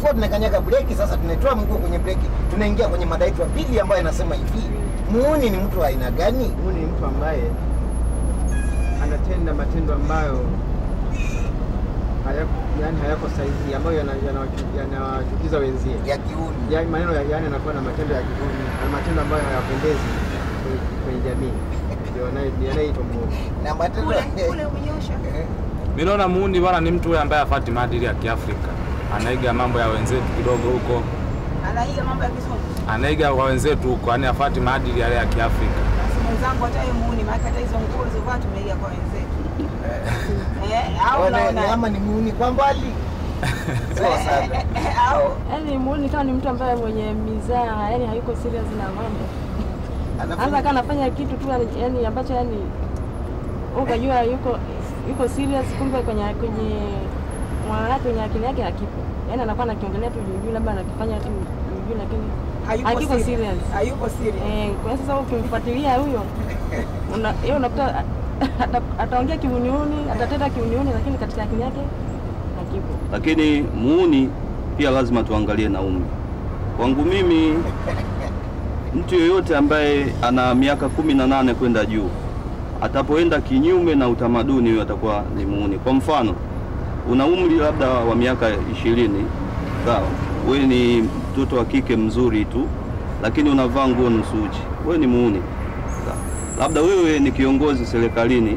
tulikuwa tunakanyaga breki, sasa tunatoa mguu kwenye breki, tunaingia kwenye mada yetu ya pili ambayo inasema hivi, muuni ni mtu wa aina gani? Huyu ni mtu ambaye anatenda matendo ambayo hayako, yani hayako sahihi, ambayo yana- yana- yanawachukiza wenzie. Ya kiuni. Yani maneno ya yani anakuwa na matendo ya kihuni na matendo ambayo hayapendezi kwenye, kwenye jamii, ndio yanaye- yanayoitwa muovu. Na matendo Kule kule umenyosha. Eh, Mimi naona muuni bwana ni mtu yule ambaye afati maadili ya Kiafrika, anaiga mambo ya wenzetu kidogo huko, Anaiga mambo ya kizungu. anaiga kwa wenzetu huko, yani afati maadili yale ya Kiafrika. Basi mwenzangu hata yeye muuni, maana hata hizo nguo zilikuwa tumeiga kwa wenzetu. Eh, au wana- unaona? ama ni muuni kwa mbali sio sana. Au Yaani muuni kama ni mtu ambaye mwenye mizaa, yani hayuko serious na mambo. Anaweza Anafanya kama anafanya kitu tu yani- yani ambacho yani ukajua yuko yuko serious, kumbe kwenye kwenye moyo wake kwenye akili yake hakipo. Yaani anakuwa anakiongelea tu juu juu, labda anakifanya tu juu juu, lakini hayuko Hayuko serious. serious. Hayuko serious. eh, kwa hiyo sasa ukimfuatilia huyo una yeye unakuta ata- ataongea kiuniuni, atatenda kiuniuni, lakini katika akili yake hakipo. lakini muuni pia lazima tuangalie na umri. Kwangu mimi, mtu yoyote ambaye ana miaka kumi na nane kwenda juu atapoenda kinyume na utamaduni, huyo atakuwa ni muuni. Kwa mfano, una umri labda wa miaka ishirini, sawa, wewe ni mtoto wa kike mzuri tu, lakini unavaa nguo nusu uchi, wewe ni muuni. Sawa. Labda wewe ni kiongozi serikalini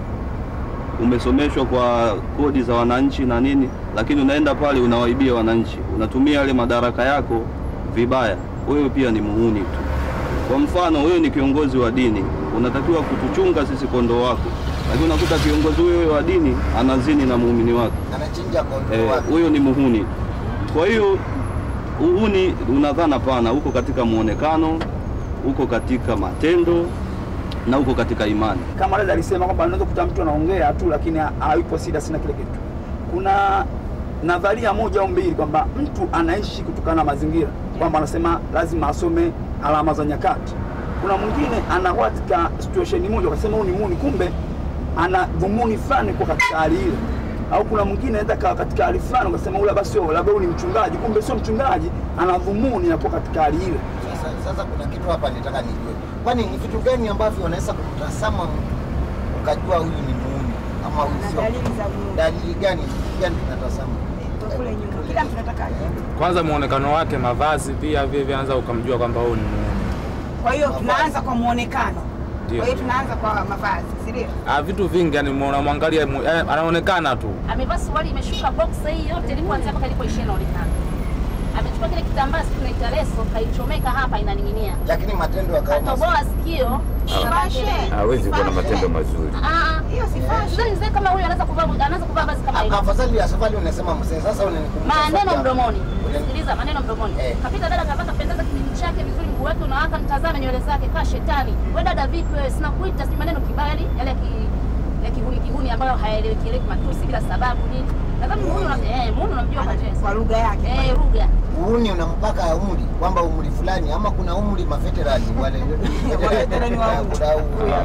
umesomeshwa kwa kodi za wananchi na nini, lakini unaenda pale unawaibia wananchi, unatumia yale madaraka yako vibaya, wewe pia ni muhuni tu. Kwa mfano, wewe ni kiongozi wa dini, unatakiwa kutuchunga sisi kondoo wako, lakini unakuta kiongozi huyo wa dini anazini na muumini wake, anachinja kondoo Eh, wake. huyo ni muhuni tu. Kwa hiyo uhuni unadhana pana, uko katika muonekano, uko katika matendo na uko katika imani. kama dada alisema kwamba unaweza kukuta mtu anaongea tu lakini ha- hayupo serious na kile kitu. Kuna nadharia moja au mbili kwamba mtu anaishi kutokana na mazingira, kwamba anasema lazima asome alama za nyakati. Kuna mwingine anakuwa katika situation moja akasema huyu ni muni, kumbe ana dhumuni fulani kwa katika hali ile. Au kuna mwingine anaweza kawa katika hali fulani ukasema ule basi sio labda huyu ni mchungaji, kumbe sio mchungaji, ana dhumuni ya kuwa katika hali ile. Sasa, sasa kuna kitu hapa nitaka nijue, kwani ni vitu gani ambavyo unaweza kutazama mtu ukajua huyu ni muuni ama huyu Na sio? dalili za muuni. Dalili gani? Vitu gani tunatazama? Kwa kule nyuma. Kila mtu anataka aje. Kwanza muonekano wake, mavazi pia vile vile anaweza ukamjua kwamba huyu ni muuni. Kwa hiyo tunaanza kwa muonekano. Ndio. Kwa hiyo tunaanza kwa mavazi, si ndio? Ah, vitu vingi yani unamwangalia mu- eh, anaonekana tu. amevaa suruali imeshuka boxer hii yote ilipoanzia mpaka ilipoishia inaonekana. Amechukua kile kitambaa sisi tunaita leso, kaichomeka hapa inaning'inia. Lakini matendo yakawa mazuri. Katoboa sikio. Fashion. hawezi kuwa na matendo mazuri. Ah, Hiyo si fashion. Sidhani mzee kama huyu anaweza kuvaa anaweza kuvaa vazi kama hilo. Afadhali ya safari unasema mzee, sasa unanikumbusha Maneno sauti mdomoni. Ule- Sikiliza maneno mdomoni. Eh. Kapita dada kavaa kapendeza kipindi chake vizuri, mguu wake unawaka, mtazame nywele zake kaa shetani. Wewe dada vipi wewe? Sina kuita si maneno kibaya yani yale ya ki ya kihuni kihuni ambayo hayaeleweki eleweki matusi bila sababu nini. Nadhani muone una eh muone unamjua kwa Kwa jinsi. lugha yake. Eh lugha. Uuni una mpaka umri kwamba umri fulani ama kuna umri mafeterani wale Waveterani wa umri. Kuna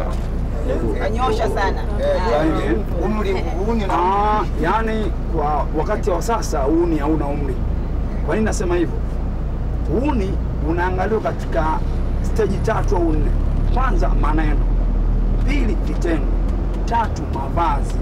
u- Kanyosha sana. Eh, Ah. yaani, umri uuni una Ah, yani kwa wakati wa sasa uni hauna umri. Kwa nini nasema hivyo? Uni unaangaliwa katika steji tatu au nne. Kwanza maneno, pili vitendo, tatu mavazi.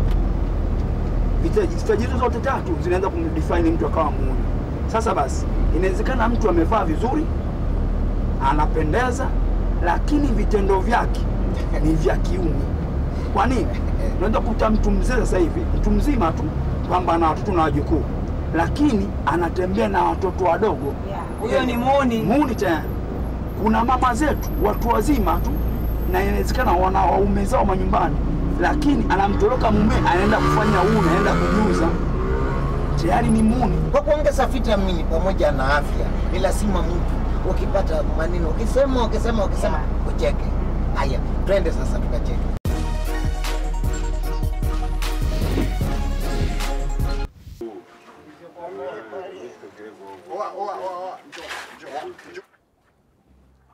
Viteji- Steji hizo zote tatu zinaweza kumdefine mtu akawa muuni. Sasa basi, inawezekana mtu amevaa vizuri, anapendeza, lakini vitendo vyake ni vya kiuni. Kwa nini? Unaweza kukuta mtu mzee sasa hivi, mtu mzima tu, kwamba ana watoto na wajukuu, lakini anatembea na watoto wadogo, Yeah. Huyo ni muuni. muni tayari. Kuna mama zetu watu wazima tu, na inawezekana wana waume zao manyumbani, lakini anamtoroka mume, anaenda kufanya uni, anaenda kujiuza, tayari ni muni. kwa kuongeza vitamini pamoja na afya, ni lazima mtu ukipata maneno ukisema ukisema ukisema ucheke. Haya, twende sasa tukacheke.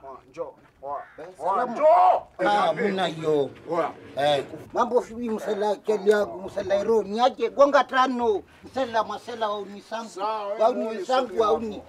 Njoo. Salamu. Njoo. Ah, mna hiyo. Eh, mambo sijui msela keli yangu msela ro niaje gonga tano msela masela wauni sangu wauni wenzangu wauni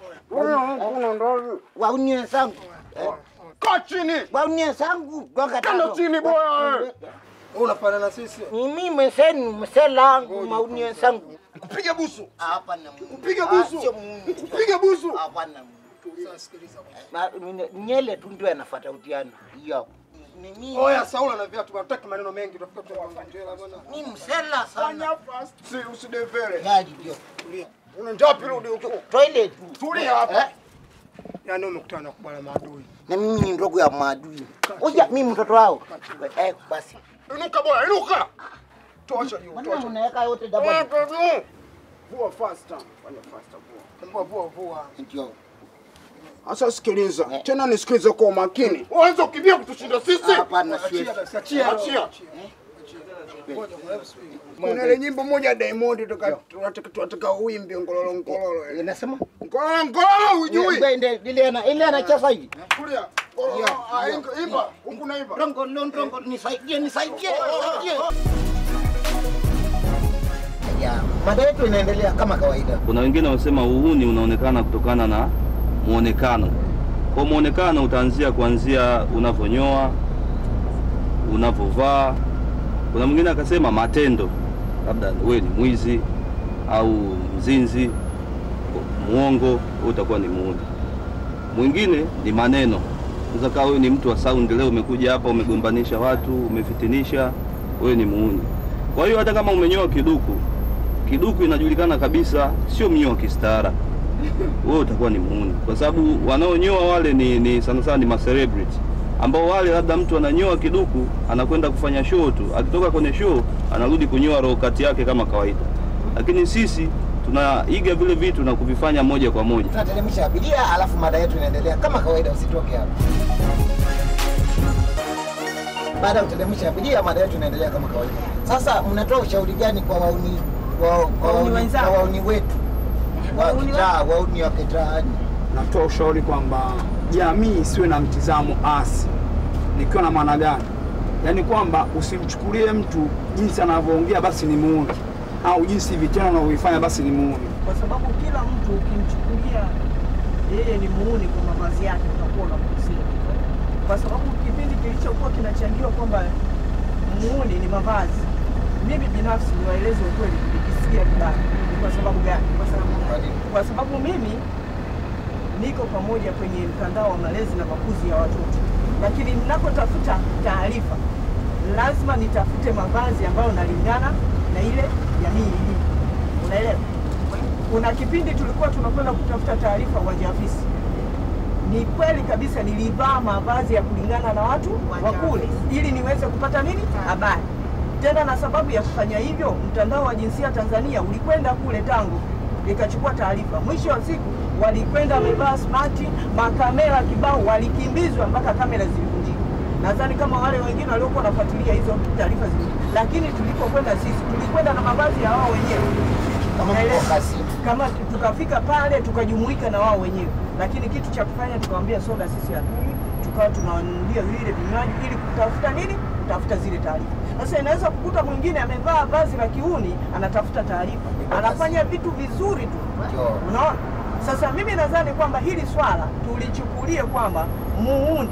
wauni wenzangu Eh, Kaa chini. wauni wenzangu gonga Kanda tano chini bwana wewe. Unafanya na sisi. mimi mwenzenu msela mauni wenzangu Kupige busu. hapana Kupige Ah, busu. sio Mungu. Kupige busu. hapana Na- mine- nyele tu ndio yanafuata utiano hiyo ni mimi Oya Saula na viatu tunataka maneno mengi tutafika tutakutela bwana. mimi msela sana Fanya fast. Si usidevele. gari ndio Una njoo pili rudi huko. toilet Tulia hapa. Eh? Yaani umekutana na kubala maadui. na mimi ni ndogo ya maadui. Oja, mimi mtoto wao. Eh, basi. Inuka bwana, inuka. Tosha juu, Mbona tosha. unaweka yote Vua double? kwa juu. Vua faster. Fanya faster vua. Vua vua vua. Ndio. Sasa sikiliza. Tena nisikilize kwa makini. Uanze kukimbia kutushinda sisi. Hapana, siwezi. Achia. Achia. Kuna ile nyimbo moja Diamond tuka- tunataka tunataka uimbe ngololo ngololo. ile. Inasema? Ngololo ngololo hujui. Ile ile ile ana ile anacheza hivi. Kulia. Ngololo, ah, imba, Imba. Huku na imba. Rongo rongo nisaidie nisaidie. nisaidie. Ya, mada yetu inaendelea kama kawaida. Kuna wengine wanasema uhuni unaonekana kutokana na muonekano. Kwa muonekano utaanzia kuanzia unavyonyoa, unavyovaa. Kuna mwingine akasema matendo, labda wewe ni mwizi au mzinzi, muongo, wewe utakuwa ni muuni. Mwingine ni maneno. Unaweza kawa wewe ni mtu wa sound, leo umekuja hapa umegombanisha watu, umefitinisha, wewe ni muuni. Kwa hiyo hata kama umenyoa kiduku, kiduku inajulikana kabisa sio mnyo wa kistaara wewe utakuwa ni muuni kwa sababu wanaonyoa wale ni, ni sana sana ni ma celebrity ambao wale labda mtu ananyoa kiduku anakwenda kufanya show tu akitoka kwenye show anarudi kunyoa roho kati yake kama kawaida lakini sisi tunaiga vile vitu na kuvifanya moja kwa moja Tunateremsha abiria alafu mada yetu inaendelea kama kawaida, usitoke hapa. Baada ya kuteremsha abiria, mada yetu inaendelea kama kawaida. Sasa mnatoa ushauri gani kwa wauni kwa, kwa Wauni wauni, wenzako? kwa wauni wetu wa Wauni kitaa, wauni wa kitaani? Natoa ushauri kwamba jamii isiwe na mtizamo asi. Nikiwa na maana gani? Yaani kwamba usimchukulie mtu jinsi anavyoongea basi ni muuni, au jinsi vitendo anavyovifanya basi ni muuni. kwa sababu kila mtu ukimchukulia yeye ni muuni kwa mavazi yake utakuwa unamkosea, kwa sababu kipindi kilichokuwa kinachangiwa kwamba muuni ni mavazi, mimi binafsi niwaeleze ukweli, nikisikia vibaya. Ni kwa sababu gani? Kwa sababu, Kwa nini? kwa sababu mimi niko pamoja kwenye mtandao wa malezi na makuzi ya watoto, lakini ninapotafuta taarifa lazima nitafute mavazi ambayo nalingana na ile jamii ilivyo. Unaelewa? Kuna kipindi tulikuwa tunakwenda kutafuta taarifa uwanja wa Fisi. Ni kweli kabisa nilivaa mavazi ya kulingana na watu wa kule ili niweze kupata nini habari. Tena na sababu ya kufanya hivyo, mtandao wa jinsia Tanzania ulikwenda kule tangu ikachukua taarifa. Mwisho wa siku walikwenda wamevaa smart, makamera kibao, walikimbizwa mpaka kamera zilivunjika. Nadhani kama wale wengine waliokuwa wanafuatilia hizo taarifa zile, lakini tulipokwenda sisi tulikwenda na mavazi ya wao wenyewe Kama Naelewa. mko kasi. kama tu- tukafika pale tukajumuika na wao wenyewe, lakini kitu cha kufanya tukawambia soda sisi hatuli, tukawa tunawanunulia vile vinywaji ili kutafuta nini, kutafuta zile taarifa. Sasa inaweza kukuta mwingine amevaa vazi la kiuni anatafuta taarifa, anafanya vitu vizuri tu, Ndio. unaona. Sasa mimi nadhani kwamba hili swala tulichukulie kwamba muuni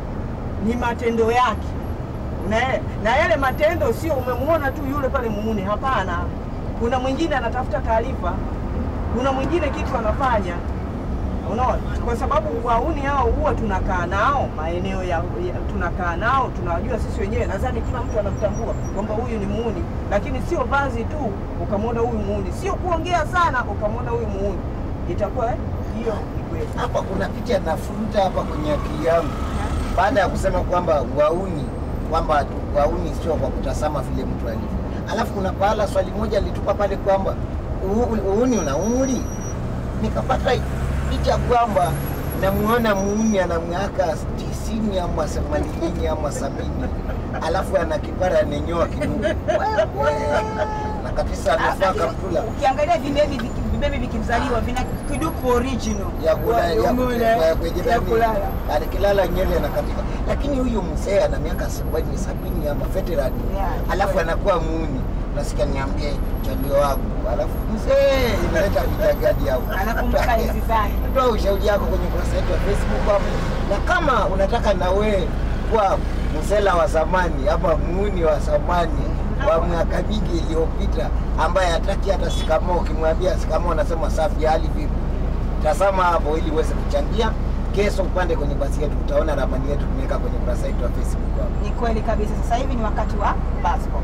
ni matendo yake na, na yale matendo sio umemuona tu yule pale muuni, hapana. Kuna mwingine anatafuta taarifa, kuna mwingine kitu anafanya, unaona, kwa sababu wauni hao huwa tunakaa nao maeneo ya, ya tunakaa nao tunawajua sisi wenyewe. Nadhani kila mtu anamtambua kwamba huyu ni muuni, lakini sio vazi tu ukamwona huyu muuni, sio kuongea sana ukamwona huyu muuni, itakuwa eh, hiyo ni kweli. Hapa kuna picha nafuruta hapa kwenye akili yangu baada ya kusema kwamba wauni kwamba wauni sio kwa kutazama vile mtu alivyo. Alafu kuna pahala swali moja alitupa pale kwamba "U- uuni una umri, nikapata picha kwamba namuona muuni ana miaka tisini ama themanini ama sabini alafu ana kipara anenyoa kidogo na kabisa amevaa kaptula Ukiangalia vibebi viki- vibebi vikizaliwa vina kiduku original ya kula- ya Umeona, ya eh? kwenye ya nani, kulala. alikilala nywele anakatika, lakini huyu mzee ana miaka sabini sabini ama veteran Yeah. alafu anakuwa muuni, nasikia niambie chalio wangu, alafu mzee inaleta vitagadi hapo. Anakumbuka enzi zake. Toa ushauri yako kwenye kurasa yetu ya Facebook hapo, na kama unataka na wewe kuwa msela wa zamani ama muuni wa zamani wa miaka mingi iliyopita ambaye hataki hata sikamoo, ukimwambia sikamoo anasema safi, hali vipi? Tazama hapo ili uweze kuchangia. Kesho upande kwenye basi yetu, utaona ramani yetu tumeweka kwenye kurasa yetu ya Facebook hapo. Ni kweli kabisa. Sasa hivi ni wakati wa basco.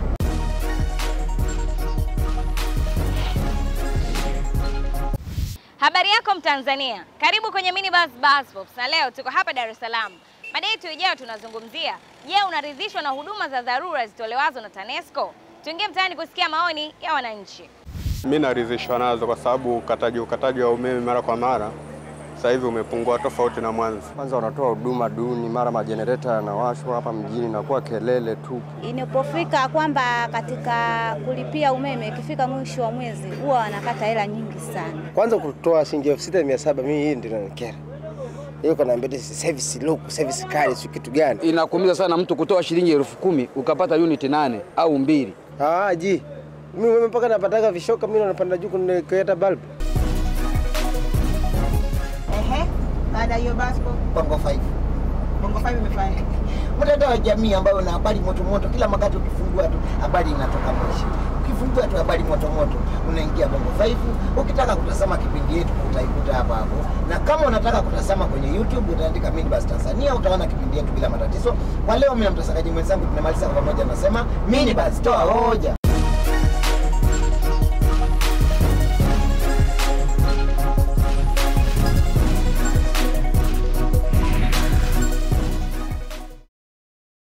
Habari yako Mtanzania, karibu kwenye Minibus Bus Pops, na leo tuko hapa Dar es Salaam. Mada yetu ijayo tunazungumzia, je, unaridhishwa na huduma za dharura zitolewazo na TANESCO? Tuingie mtaani kusikia maoni ya wananchi. Mi naridhishwa nazo kwa sababu ukataji ukataji wa umeme mara kwa mara sasa hivi umepungua tofauti na mwanzo. Kwanza wanatoa huduma duni, mara majenereta yanawashwa hapa mjini, inakuwa kelele tu. Inapofika kwamba katika kulipia umeme, ikifika mwisho wa mwezi huwa wanakata hela nyingi sana. Kwanza kutoa shilingi elfu sita mia saba mimi hii ndio inanikera. Hiyo kanaambia service low, service kali, si kitu gani? Inakuumiza sana mtu kutoa shilingi elfu kumi ukapata uniti nane au mbili. Ah, ji. Mimi umeme mpaka napataga vishoka mimi napanda juu kuleta bulb. Ehe, baada ya hiyo basco, Bongo 5 Bongo 5 imefanya nini? mtandao wa jamii ambayo una habari moto moto, kila wakati ukifungua tu habari inatoka Moshi, ukifungua tu habari moto moto unaingia Bongo 5. Ukitaka kutazama kipindi yetu utaikuta hapa hapo, na kama unataka kutazama kwenye YouTube utaandika Minibus Tanzania, utaona kipindi yetu bila matatizo. Kwa leo, mimi na mtangazaji mwenzangu tunamaliza kwa pamoja, nasema Minibus, toa hoja.